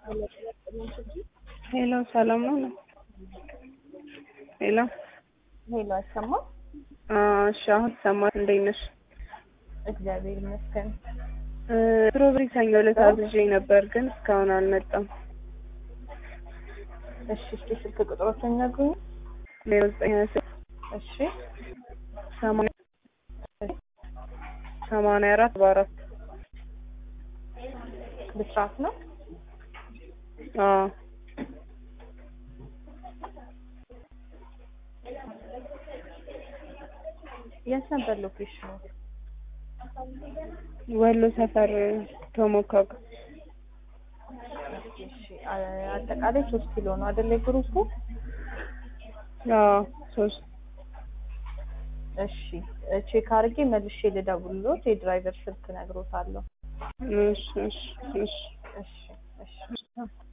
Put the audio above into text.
ሄሎ ሰላም ነው? ሄሎ ሄሎ አይሰማም? እሺ አሁን ይሰማል። እንዴት ነሽ? እግዚአብሔር ይመስገን። ስትሮቤሪ ሰኞ ዕለት አዝዤ ነበር ግን እስካሁን አልመጣም። እሺ እስኪ ስልክ ቁጥሮችን ነግሩኝ። ዜሮ ዘጠኝ ሀያ ስድስት እሺ ሰማንያ ሰማንያ አራት አርባ አራት ብስራት ነው። አዎ የት ነበር ሎኬሽኑ? ወሎ ሰፈር ቶሞካ ጋር እሺ አ- አጠቃላይ ሶስት ኪሎ ነው አይደለ ግሩፑ? አዎ ሶስት እሺ ቼክ አድርጌ መልሼ ልደውልሎት የድራይቨር ስልክ ነግሮታለሁ። እሺ እሺ እሺ እሺ እሺ